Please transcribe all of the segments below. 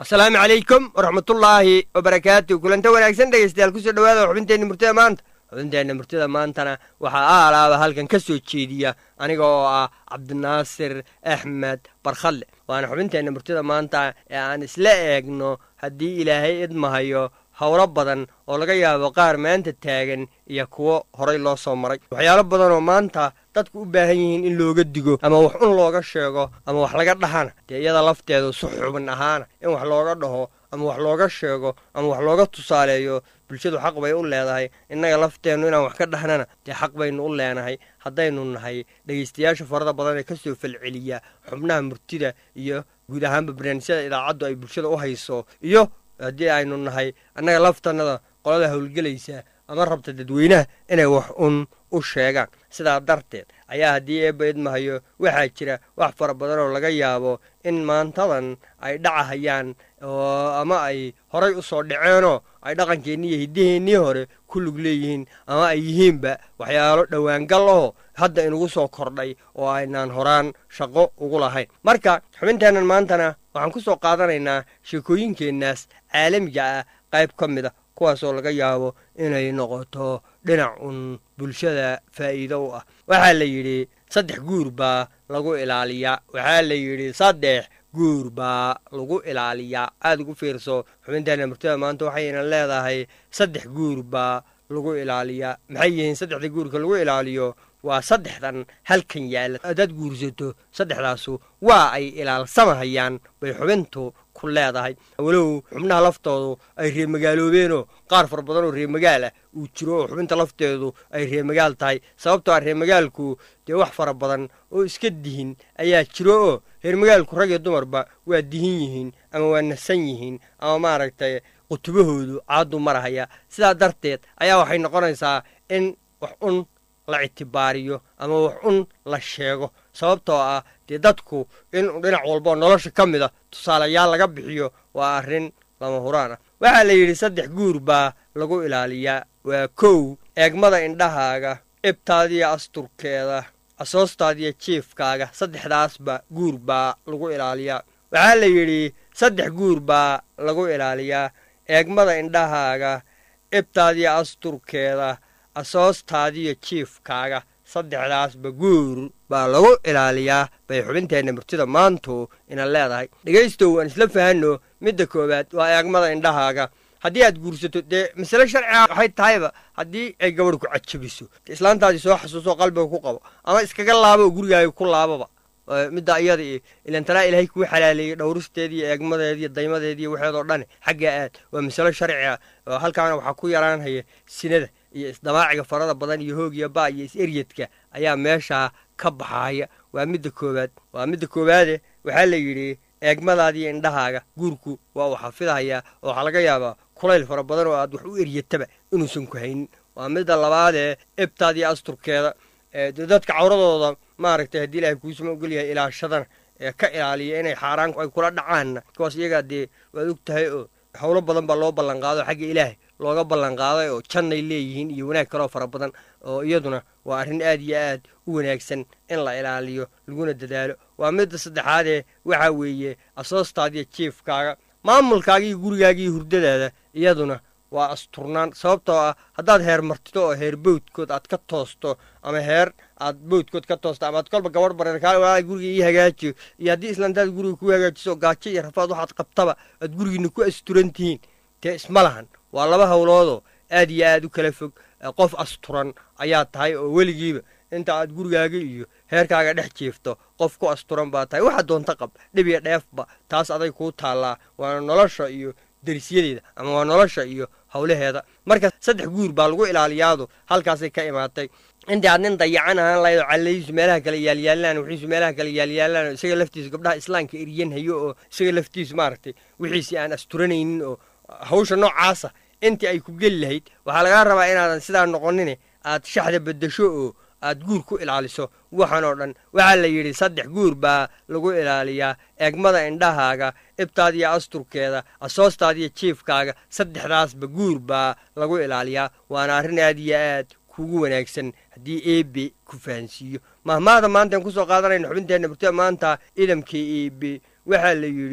asalaamu calaykum waraxmatullaahi wabarakaatu kulanta wanaagsan dhegeystayaal kusoo dhawaada xubinteenna murtida maanta xubinteenna murtida maantana waxaa aalaaba halkan ka soo jeediya aniga oo ah cabdinaasir axmed barkhalle waana xubinteenna murtida maanta ee aan isla eegno haddii ilaahay idmahayo howlo badan oo laga yaabo qaar maanta taagan iyo kuwo horay loo soo maray waxyaalo badan oo maanta dadku u baahan yihiin in looga digo ama wax un looga sheego ama wax laga dhahana dee iyada lafteedu si xubin ahaana in wax looga dhaho ama wax looga sheego ama wax looga tusaaleeyo bulshadu xaq bay u leedahay innaga lafteennu inaan wax ka dhahnana dee xaq baynu u leenahay haddaynu nahay dhegaystayaasha farada badan ee kasoo falceliya xubnaha murtida iyo guud ahaanba barnaamijyada idaacaddu ay bulshada u hayso iyo haddii aynu nahay annaga laftannada qolada howlgelaysa ama rabta dadweynaha inay wax un u sheegaan sidaa darteed ayaa haddii eebba idmahayo waxaa jira wax fara badan oo laga yaabo in maantadan ay dhacahayaan ama ay horay u soo dhaceenoo ay dhaqankeennii iyo hiddaheennii hore ku lug leeyihiin ama ay yihiinba waxyaalo dhowaangal aho hadda inugu soo kordhay oo aynaan horaan shaqo ugu lahayn marka xubinteennan maantana waxaan ku soo qaadanaynaa sheekooyinkeennaas caalamiga ah qayb ka mid a kuwaasoo laga yaabo inay noqoto dhinac un bulshada faa'iido u ah waxaa la yidhi saddex guur baa lagu ilaaliyaa waxaa la yidhi saddex guur baa lagu ilaaliyaa aada ugu fiirso xubinteenna murtida maanta waxayna leedahay saddex guur baa lagu ilaaliyaa maxay yihiin saddexda guurka lagu ilaaliyo waa saddexdan halkan yaalla haddaad guursato saddexdaasu waa ay ilaalsamahayaan bay xubintu ku leedahay walow xubnaha laftoodu ay reemagaaloobeenoo qaar fara badan oo reemagaal ah uu jiro oo xubinta lafteedu ay reemagaal tahay sababtoo ah reemagaalku dee wax fara badan oo iska dihin ayaa jiro oo reermagaalku rag iyo dumarba waa dihin yihiin ama waa nasan yihiin ama maaragtay qutubahoodu caadu marahaya sidaa darteed ayaa waxay noqonaysaa in wax un la ictibaariyo ama wax un la sheego sababtoo ah dee dadku in dhinac walboo nolosha ka mid a tusaalayaal laga bixiyo waa arrin lama huraan ah waxaa la yidhi saddex guur baa lagu ilaaliyaa waa kow eegmada indhahaaga ibtaadiyo asturkeeda asoostaadiyo jiifkaaga saddexdaasba guur baa lagu ilaaliyaa waxaa la yidhi saddex guur baa lagu ilaaliyaa eegmada indhahaaga ibtaadiyo asturkeeda asoostaadiyo jiifkaaga saddexdaasba guur baa lagu ilaaliyaa bay xubinteenna murtida maantu ina leedahay dhegaystow aan isla fahanno midda koowaad waa eegmada indhahaaga haddii aad guursato dee masale sharciga waxay tahayba haddii ay gabadh ku cajabiso islaantaadii soo xasuuso qalbiga ku qabo ama iskaga laabo oo gurigaaga ku laababa midda iyada iyo ilantanaa ilaahay kuu xalaaleeyey dhowristeediiyo eegmadeediiyo daymadeediiyo waxeedoo dhan xaggaa aad waa masalo sharciga oo halkaana waxaa ku yaraanhaya sinada iyo isdamaaciga farada badan iyo hoogiya ba iyo is-eryadka ayaa meeshaa ka baxaaya waa midda koowaad waa midda koowaade waxaa la yidhi eegmadaadiiyo indhahaaga guurku waa uu xafidahayaa oo waxaa laga yaabaa kulayl fara badan oo aad wax u eryataba inuusan ku haynin waa midda labaadee ebtaadiyo asturkeeda dadka cawradooda maaragtay haddii ilaahay kuusuma ogolyahay ilaashadana ee ka ilaaliya inay xaaraan ay kula dhacaanna kuwaas iyagaa dee waad og tahay oo howlo badan baa loo ballanqaado xagga ilaahay looga ballanqaaday oo jannay leeyihiin iyo wanaag kaloo fara badan oo iyaduna waa arrin aad iyo aad u wanaagsan in la ilaaliyo laguna dadaalo waa midda saddexaadee waxaa weeye asoostaadiyo jiifkaaga maamulkaagiiyo gurigaagiiyo hurdadaada iyaduna waa asturnaan sababtoo ah haddaad heer martido oo heer bowdkood aad ka toosto ama heer aad bowdkood ka toosto ama aad kolba gabadh bareer kaale walaa guriga ii hagaajiyo iyo haddii islaantaad guriga ku hagaajiso gaajo iyo rafaad waxaad qabtaba aad gurigiina ku asturan tihiin dee isma lahan waa laba howloodoo aad iyo aad u kala fog qof asturan ayaa tahay oo weligiiba inta aad gurigaaga iyo heerkaaga dhex jiifto qof ku asturan baa tahay waxa doonta qab dhib iyo dheefba taas aday kuu taallaa waana nolosha iyo derisyadeeda ama waa nolosha iyo howlaheeda marka saddex guur baa lagu ilaaliyaadu halkaasay ka imaatay intii aad nin dayacan ahaan lahayd oo calladiisu meelaha kale yaalyaalaan wixiisu meelaha kale yaalyaalaan oo isaga laftiisu gabdhaha islaamka eryanhayo oo isaga laftiisu maaragtay wixiisii aan asturanaynin oo hawsha noocaasa intii ay ku geli lahayd waxaa lagaa rabaa inaadan sidaa noqonine aad shaxda beddesho oo aad guur ku ilaaliso waxan oo dhan waxaa la yidhi saddex guur baa lagu ilaaliyaa eegmada indhahaaga ibtaadiyo asturkeeda asoostaadiyo jiifkaaga saddexdaasba guur baa lagu ilaaliyaa waana arrin aad iyo aad kugu wanaagsan haddii eebe ku fahansiiyo mahmaada maantaan kusoo qaadanayna xubinteenna burtida maanta idamkii eebe waxaa la yidhi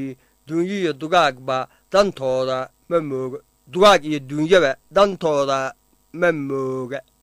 duunyo iyo dugaagba dantooda ma mooga dugaag iyo duunyaba dantooda ma mooga